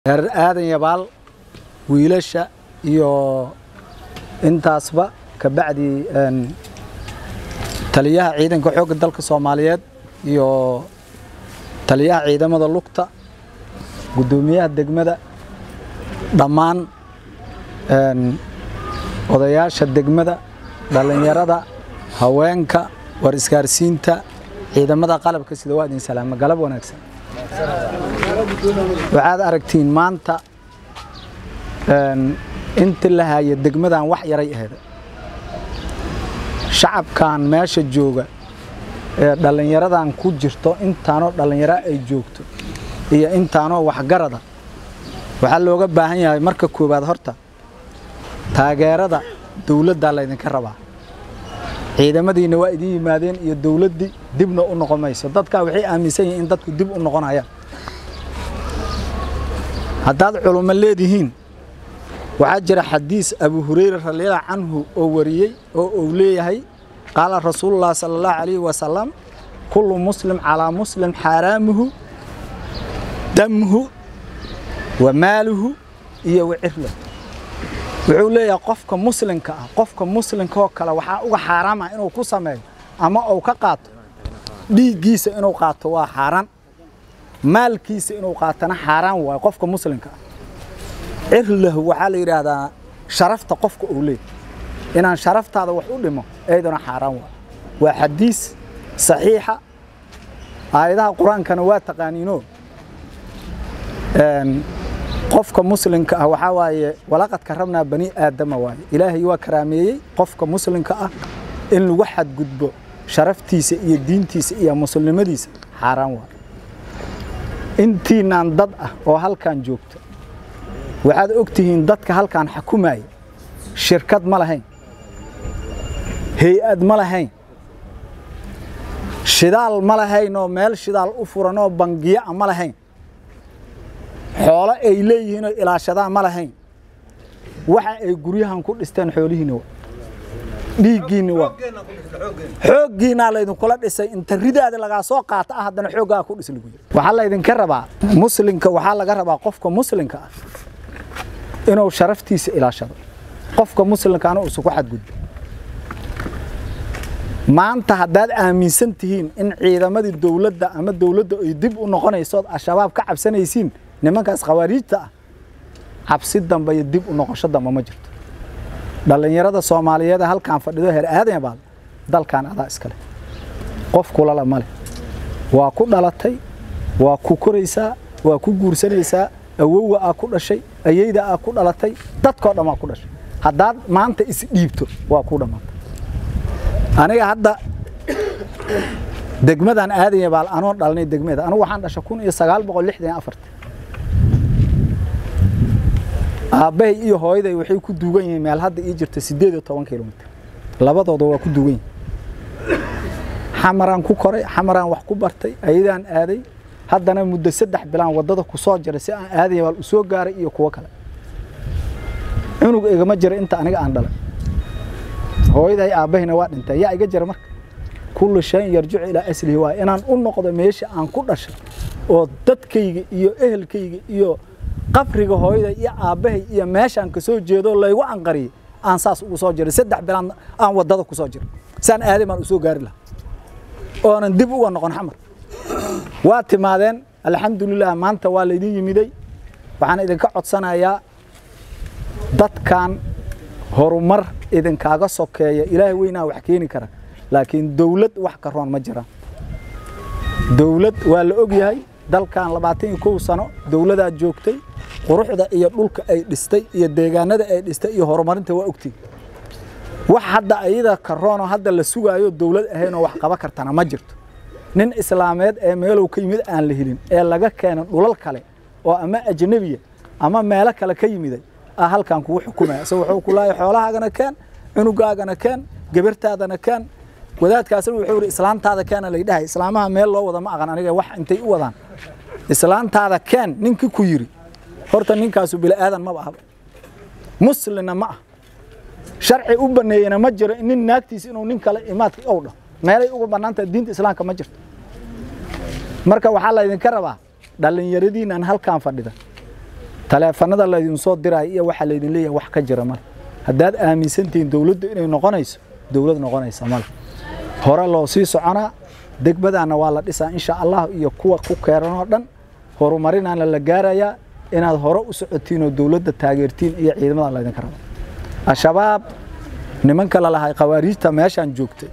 reer aadan yabaal wiilasha iyo intaasba kabacdi taliyaha ciidanka xoogga dalka soomaaliyeed iyo taliyaha ciidamada lugta guddoomiyaha degmada dhammaan odayaasha degmada dhallinyarada haweenka war isgaarsiinta ciidamada qalabka sida waa idin salaama galab wanaagsan waxaad aragtiin maanta inta la haya degmadan wax yaray aheed shacabkan meesha jooga ee dhallinyaradan ku jirto intaanoo dhallinyaro ay joogto iyo intaanoo waxgarada waxaa looga baahan yahay marka koowaad horta taageerada dowladdaa laydinka rabaa ciidamadiina waa idin yimaadeen iyo dowladdii dibna u noqon mayso dadkaa waxay aaminsan yihiin in dadku dib u noqonayaan haddaad culummo leedihiin waxaa jira xadiis abu hureyre radiallahu canhu oo wariyey oo uu leeyahay qaala rasuulullahi sala allahu calayhi wasalam kullu muslim calaa muslim xaaraamuhu damhu wa maaluhu iyo wa cirlahu wuxuu leeyahay qofka muslimka ah qofka muslimkaoo kale waxaa uga xaaraam ah inuu ku sameeyo ama uu ka qaato dhiiggiisa inuu qaato waa xaaraan maalkiisa inuu qaatana xaaraan waayo qofka muslimka ah cirlahu waxaa la yidhaahdaa sharafta qofka uu leeyahy inaan sharaftaada wax u dhimo eyduna xaaraan waayo waa xadiis saxiixa aayadaha qur-aankana waa taqaaniinoo qofka muslimka ah waxaa waaye walaqad karabnaa bani aadama waaye ilaahay waa karaameeyey qofka muslimka ah in lagu xadgudbo sharaftiisa iyo diintiisa iyo muslimnimadiisa xaaraan waaye intiinaan dad ah oo halkan joogto waxaad og tihiin dadka halkan xakumaya shirkad ma lahayn hay-ad ma lahayn shidaal ma lahayn oo meel shidaal u furan oo bangiya a ma lahayn xoolo ay leeyihiin oo ilaashadaan ma lahayn waxa ay guryahan ku dhisteen xoolihiinna waa dhiiggiinna waa xooggiinaa laydinkula dhisay inta ridaada lagaa soo qaata ah haddana xooggaa ku dhis lagu yiri waxaa laydinka rabaa muslimka waxaa laga rabaa qofka muslimka ah inuu sharaftiisa ilaashado qofka muslimkaana uusan ku xadgudbo maanta haddaad aaminsan tihiin in ciidamadii dowladda ama dowladda ay dib u noqonaysood al-shabaab ka cabsanaysiin nimankaas khawaariijta ah cabsi dambe iyo dib u noqosho dambe ma jirto dhallinyarada soomaaliyeed ee halkaan fadhido heer aadan baal dalkan adaa iskale qof kulala ma leh waa ku dhalatay waa ku koraysaa waa ku guursanaysaa awowga aa ku dhashay ayeyda aa ku dhalatay dadkoo dhan waa ku dhashay haddaad maanta isdhiibto waa ku dhammaatay aniga hadda degmadan aadan baal anoo dhalnay degmada anigu waxaan dhashay kun iyo sagaal boqol lixdan iyo afarta aabbahay iyo hooyaday waxay ku duugan yihiin meel hadda ii jirta siddeed iyo toban kilomitr labadooda waa ku duugan yihin xamaraan ku koray xamaraan wax ku bartay ayadaan aaday haddana muddo saddex bilaan waddada ku soo jiray si aan aaday baal u soo gaaray iyo kuwo kale cunug igama jira inta aniga aan dhalay hooyaday aabbahayna waa dhintay yaa iga jira marka kullu shayin yarjicu ilaa aslihi waa inaan u noqdo meesha aan ku dhashay oo dadkayga iyo ehelkayga iyo qabriga hooyada iyo aabbahay iyo meeshaan ka soo jeedo laygu anqariyey aan saas ugu soo jiray saddex bilaan aan waddada ku soo jiray saan aaday baan u soo gaari lahaa oonan dib uga noqon xamar waa timaadeen alxamdulilah maanta waa laydin yimiday waxaan idinka codsanayaa dadkan horumar idinkaaga sokeeya ilaahay weynaa wax keeni kara laakiin dowlad wax ka roon ma jiraan dowlad waa la og yahay dalkan labaatan iyo kow sano dowladaa joogtay quruxda iyo dhulka ay dhistay iyo deegaanada ay dhistay iyo horumarinta waa ogtiin wax hadda ayada karoonoo hadda la sugaayo dowlad ahaynoo wax qaba kartana ma jirto nin islaameed ee meelow ka yimid aan la helin ee laga keenan dhulal kale oo ama ajnabiya ama meelo kale ka yimiday ah halkan kugu xukumaya isagoo wuxuu ku laaya xoolahaagana keen cunugaagana keen gabartaadana keen wadaadkaasna wuxuu yidhi islaantaada keena laydhahay islaamaha meel loo wada ma aqan aniga wax intay u wadaan islaantaada keen ninkii ku yidhi horta ninkaasu bila'aadan maba ahba muslimna ma ah sharci u baneeyena ma jiro nin naagtiisa inuu nin kale imaadka ow dhaho meelay uga bannaantahay diinta islaamka ma jirto marka waxaa laydinka rabaa dhallinyaradiinaan halkaan fadhida taleefanada laydin soo diraayo iyo waxaa laydin leeyahay wax ka jira male haddaad aaminsantihiin dowladdu inay noqonayso dowlad noqonaysa male hore loo sii soconaa degmadaana waa la dhisaa insha allah iyo kuwa ku keeran oo dhan horumarinaana la gaarayaa inaad hore u socotiin oo dowladda taageertiin iyo ciidamada laydinka raba al-shabaab nimanka lalahay khawaariijta meeshaan joogtay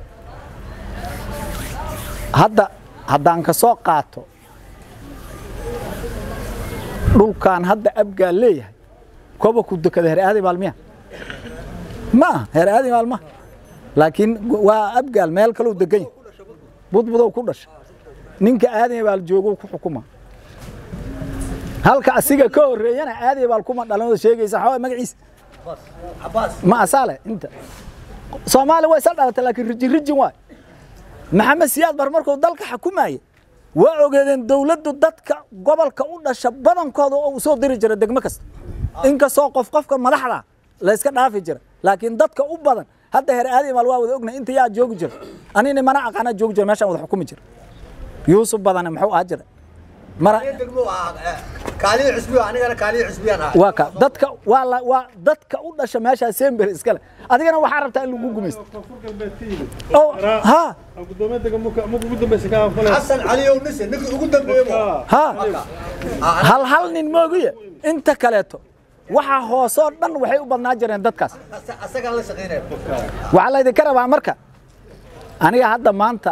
hadda haddaan ka soo qaato dhulkan hadda abgaa leeyahay koba ku dekada heer aadi maalmiya ma aha heer aadi maalmaha laakiin waa abgaal meel kalou degan yahay budbudow ku dhasha ninka aadaya baal joogo ku xukuma halka asiga ka horreeyana aadaya baal kuma dhalanoo sheegaysa xawaa magaciisa ma asaale inta soomaali way sal dhalatay laakiin rijin rijin waay maxamed siyaad bar markuu dalka xukumaye waa ogeedeen dowladdu dadka gobolka u dhasha badankooda oo uu soo diri jira degmo kasta inkastoo qof qofka madaxda la iska dhaafi jira laakiin dadka u badan hadda heer aadi maal waa wada ogna inta yaa joogi jira anina mana aqaana joogi jira meeshaan wada xukumi jira yuusuf badane muxuu ahaa jira mara kaaliyo cusbiyo anigana kaaliyo cusbiyaan ahay waa ka dadka waa la waa dadka u dhasha meeshaa sember iskale adigana waxaa rabtaa in lagu gumaysto oo ha xasan caliyow nise ninkii ugu dambeeye bu ha hal hal nin moogiye inta kaleeto waxa hoosoo dhan waxay u badnaa jireen dadkaas asagaan la shaqaynaya waxaa laydinka rabaa marka aniga hadda maanta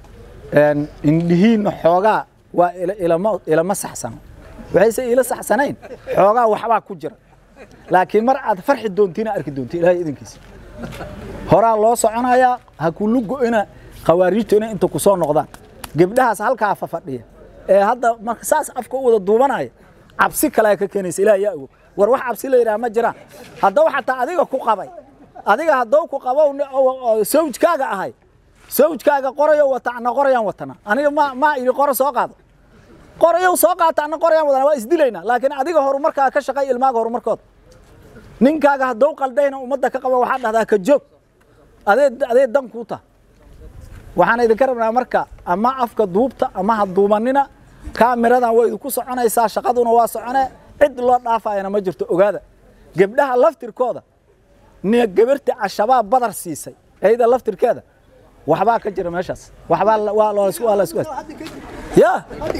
indhihiinna xoogaa waa ilama ilama saxsano waxayse ila saxsanayn xoogaa waxbaa ku jira laakiin mar aad farxi doontiina arki doonti ilaahay idinkiisa horaa loo soconayaa ha kulu go'ina khawaariijtu inay inta ku soo noqdaan gebdhahaas halkaa fafadhiya ee hadda marka saas afka u wada duubanaya cabsi kale ka keenaysa ilaah yaa ogo war wax cabsi la yidhaha ma jiraan haddaba xataa adiga ku qabay adiga haddou ku qabow sawjkaaga ahay sawjkaaga qorayo wata ana qorayaan watana aniga ma ma idhi qoro soo qaado qorayow soo qaata ana qorayaan wadana waa isdilaynaa laakiin adiga horumarkaa ka shaqay ilmaaga horumarkooda ninkaaga haddou qaldayna ummadda ka qaba waxaa dhahdaa ka joog adee adee dan kuu taha waxaan idinka rabnaa marka ama afka duubta ama ha duubanina kaamiradan way idinku soconaysaa shaqaduna waa socone cid loo dhaafayana ma jirto ogaada gebdhaha laftirkooda nia gabarti al-shabaab badar siisay ayada laftirkeeda waxbaa ka jira meeshaas waxbaa waa loolasku waa laisku ya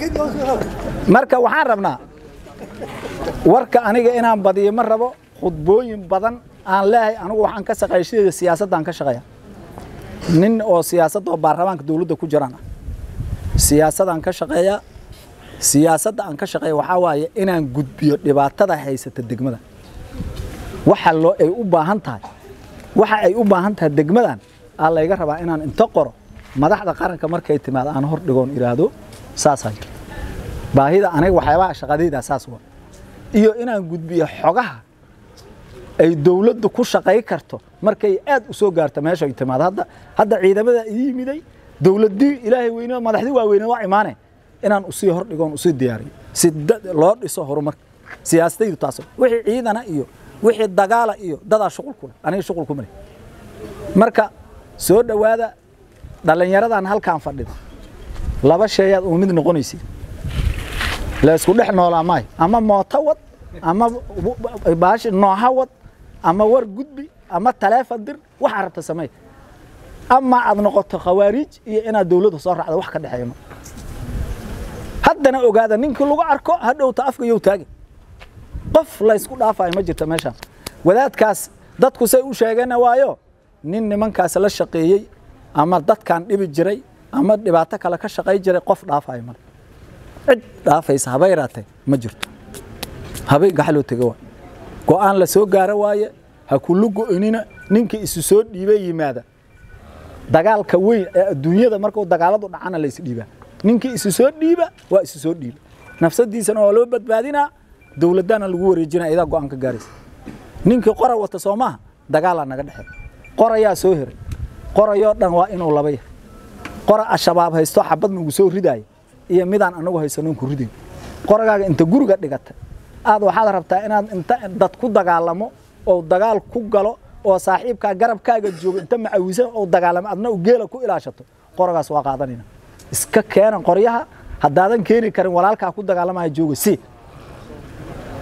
marka waxaan rabnaa warka aniga inaan badiyo ma rabo khudbooyin badan aan leehay anigu waxaan ka shaqeeya sideeda siyaasaddaan ka shaqeeya nin oo siyaasadda oo baarlamaanka dowladda ku jiraan ah siyaasadaan ka shaqeeya siyaasadda aan ka shaqeeya waxaa waaye inaan gudbiyo dhibaatada haysata degmada waxa loo ay u baahan tahay waxa ay u baahan tahay degmadan aa layga rabaa inaan inta qoro madaxda qaranka markay timaado aan hor dhigoon idhaahdo saasaa jira baahida aniga waxyaabaha shaqadaydaa saas waa iyo inaan gudbiyo xogaha ay dowladdu ku shaqay karto markay aad u soo gaarto meesha ay timaado hadda hadda ciidamada ii yimiday dowladdii ilaahay weyne madaxdii waaweyne waa imaaneen inaan usii hor dhigoon usii diyaariyo si loo dhiso horumarka siyaasadaydu taas wixii ciidana iyo wixii dagaala iyo dadaa shuqul ku leh aniga shuqul kuma leh marka soo dhowaada dhallinyaradan halkaan fadhida laba sheeyaad uu mid noqonaysid la isku dhex noolaa maayo ama mooto wad ama baashi nooha wad ama war gudbi ama taleefon dir waxaa rabta samey ama aad noqoto khawaariij iyo inaad dowladda soo raacdo wax ka dhexeeya ma haddana ogaada ninkii lagu arko hadhowta afka yow taagi qof laysku dhaafayo ma jirta meeshaan wadaadkaas dadku say u sheegana waayo nin nimankaas la shaqeeyey ama dadkan dhibi jiray ama dhibaato kale ka shaqay jiray qof dhaafayo male cid dhaafaysa haba yaraatee ma jirto habay gaxaloo tega waa go'aan la soo gaaro waaye ha kulu go'inina ninkii isu soo dhiibay yimaada dagaalka weyn ee adduunyada markuu dagaaladu dhacana la isdhiibaa ninkii isu soo dhiiba waa isu soo dhiiba nafsadiisana waa loo badbaadinaa dowladana lagu wareejinaa idaa go'aan ka gaaraysa ninkii qora wata soo maaha dagaalaa naga dhexeey qorayaa soo heray qorayoo dhan waa inuu laba yahay qora al-shabaab haysto xabad nagu soo ridaaya iyo midaan anagu haysanoon ku ridayn qoragaaga inta guriga dhigata aad waxaad rabtaa inaad inta dad ku dagaalamo oo dagaal ku galo oo saaxiibkaa garabkaaga joogo inta macawisan oo dagaalamo adna u geela ku ilaashato qoragaas waa qaadanayna iska keena qoryaha haddaadan keeni karin walaalkaa ku dagaalamaya jooga si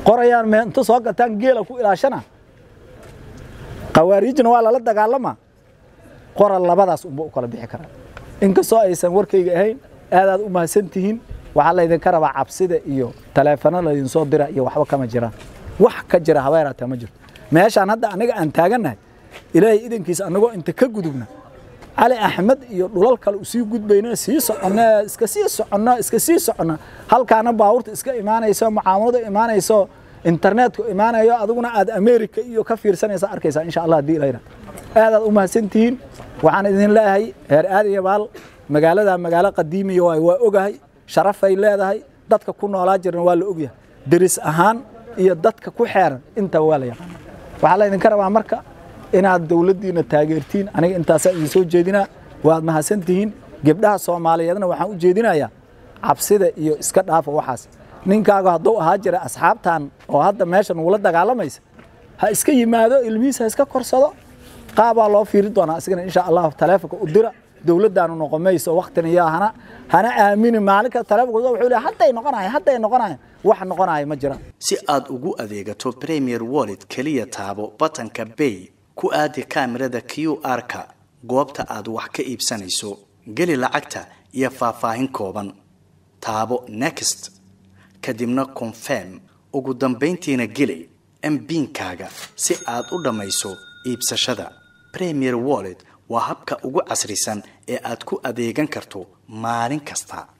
qorayaan me inta soo gataan geela ku ilaashana khawaariijna waa lala dagaalama qora labadaas unba u kala bixi karaa inkastoo aysan warkayga ahayn aadaad u mahadsan tihiin waxaa laydinka rabaa cabsida iyo taleefano laydinsoo dira iyo waxba kama jiraan wax ka jira habeeraatee ma jirto meeshaan hadda aniga aan taagannahay ilaahay idankiisa annagoo inta ka gudubna cali axmed iyo dhulal kale usii gudbayna sii soconna iska sii soconna iska sii soconna halkaana baabuurta iska imaanayso mucaamalada imaanayso internetku imaanayo adiguna aad america iyo ka fiirsanaysa arkaysaa insha allah haddii ilayna aadaad u mahadsantihiin waxaan idin leeyahay heer aad iyo baal magaalada magaalo qadiimiya waay waa ogahay sharafay leedahay dadka ku noolaa jirna waa la ogyahay deris ahaan iyo dadka ku xeeran intaba waa la yaqaana waxaa laydinka rabaa marka inaad dowladdiina taageertiin aniga intaasaa idin soo jeedinaa waad mahadsantihiin gebdhaha soomaaliyeedna waxaan u jeedinayaa cabsida iyo iska dhaafa waxaas ninkaagu hadduu ahaa jira asxaabtan oo hadda meesha nugula dagaalamaysa ha iska yimaado ilmihiis ha iska korsado qaabaa loo fiiri doonaa isagana insha allah taleefonka u dira dowladdaanu noqon mayso waktina iyo hana hana aamini maalinka taleefonka wuxuu leeyahay hadday noqonahay hadday noqonahay wax noqonaya ma jiraan si aad ugu adeegato premier wallet keliya taabo batanka bay ku aadi kaamirada q r-ka goobta aad wax ka iibsanayso geli lacagta iyo faahfaahin kooban taabo next kadibna confirm ugu dambayntiina geli mbiinkaaga si aad u dhammayso iibsashada premier wallet waa habka ugu casrisan ee aad ku adeegan karto maalin kasta